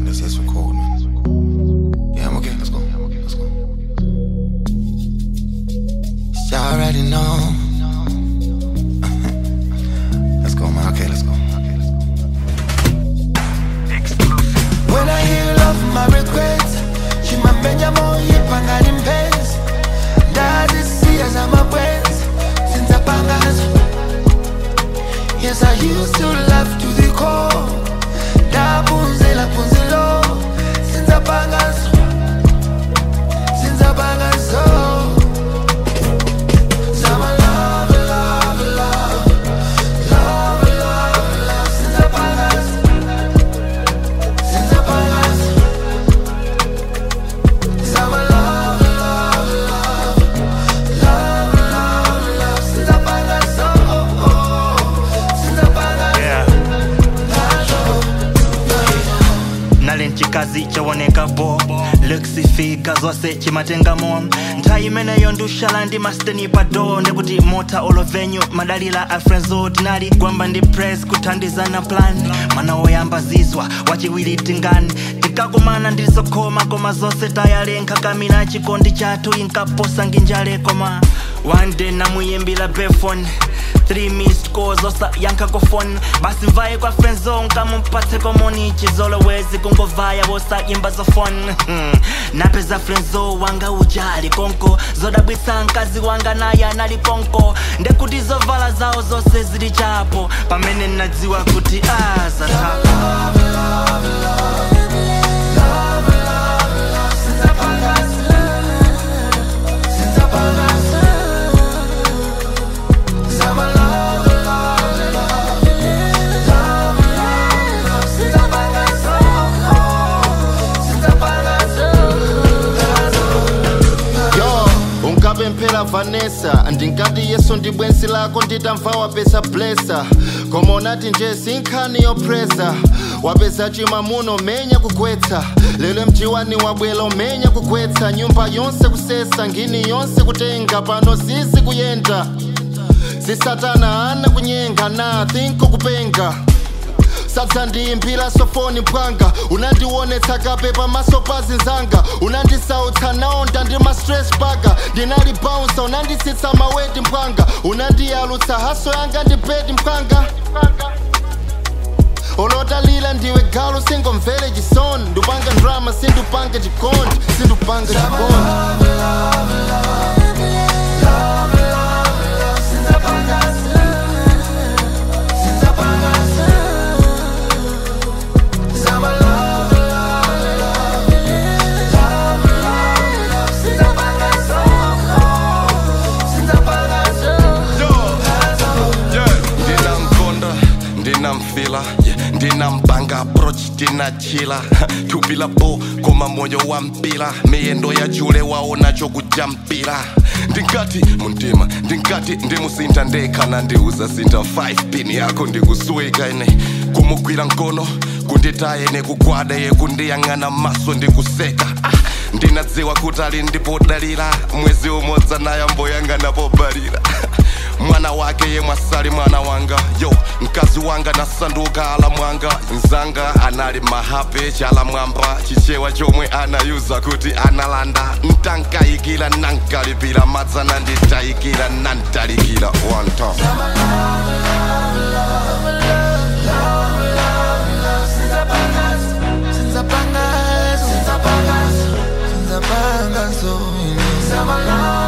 let's let's record, man. Yeah, I'm okay. Let's go. I'm okay. Let's go. Y'all already know. let's go, man. Okay, let's go. Okay, let's go. When I hear love, my regrets Chimapenya moye pangani mpenzi ndazisiya zamabwenzi sinzapangazo Yes, I used to love to the core ndaphunzela phunzelo sinzapangazo sinzapangazo Zama love, love, love Love, love, love Sinzapangazo Sinzapangazo Zama love, love, love Love, love, love Sinzapangazo Sinzapangazo yeah. nali nchikazi chawoneka bo lekisifika zonse chimatengamo nthawi imeneyo ndushala ndi masteni pado ndikuti mota olovenyu madalila a frenzo tinali gwamba ndi press kuthandizana plan mwana woyamba zizwa wachiwiri tingani tikakumana ndilizokhoma koma zonse tayalenkha kamina chikondi chathu inkaposa nginjale koma one day namuyimbira befone three missed calls osa yankha phone basi mvaye kwa friendzone nkamumpatse komoni chizolowezi kungovaya wosayimba zofone Hmm. napeza friendzo wanga ujali konko zodabwitsa mkazi wanga naye anali konko ndekuti zovala zawo zonse zili chapo pamene nadziwa kuti azathapo yo ungabe mphela vanessa ndingati yesu ndi bwenzi lako nditamva wapeza blesa koma unati nje sinkhani yopresa wapeza chimamuno menya kugwetsa lero mjiwani wabwela umenya kugwetsa nyumba yonse kusesa ngini yonse kutenga pano sisi kuyenda sisatana ana kunyenga na thinko kupenga sadza ndiyimbira sofoni mpwanga unandionetsa kape pamaso pa zinzanga unandisautsa naonda ndi ma stress baga ndinali bounsa unanditsitsa maweti mpwanga unandiyalutsa haso yanga ndi bedi mpwanga olotalila ndiwe galu singomvere chisoni ndupanga drama sindupanga chikondi sindupanga chikondi ndinamkonda ndinamfila yeah, ndinampanga approach ndinachila tupila bo koma moyo wa mpila miyendo ya chule waona chokujampira ndingati muntima ndingati ndimusinta ndekhana ndiuza sinta 5 pin yako ndikusuwika ine kumugwira mkono kunditaye nekugwada ye kundiyang'ana maso ndikuseka ah, ndinadziwa kuti ali ndipodalira mwezi umodzi nayamboyang'ana pobalira mwana wake ye mwasali mwana wanga yo mkazi wanga nasanduka ala mwanga nzanga anali mahape chala mwamba chichewa chomwe anayuza kuti analanda ntankayikira nankalipira madzana nditayikira nantalikira one time Sinzapangazo, sinzapangazo, sinzapangazo, sinzapangazo.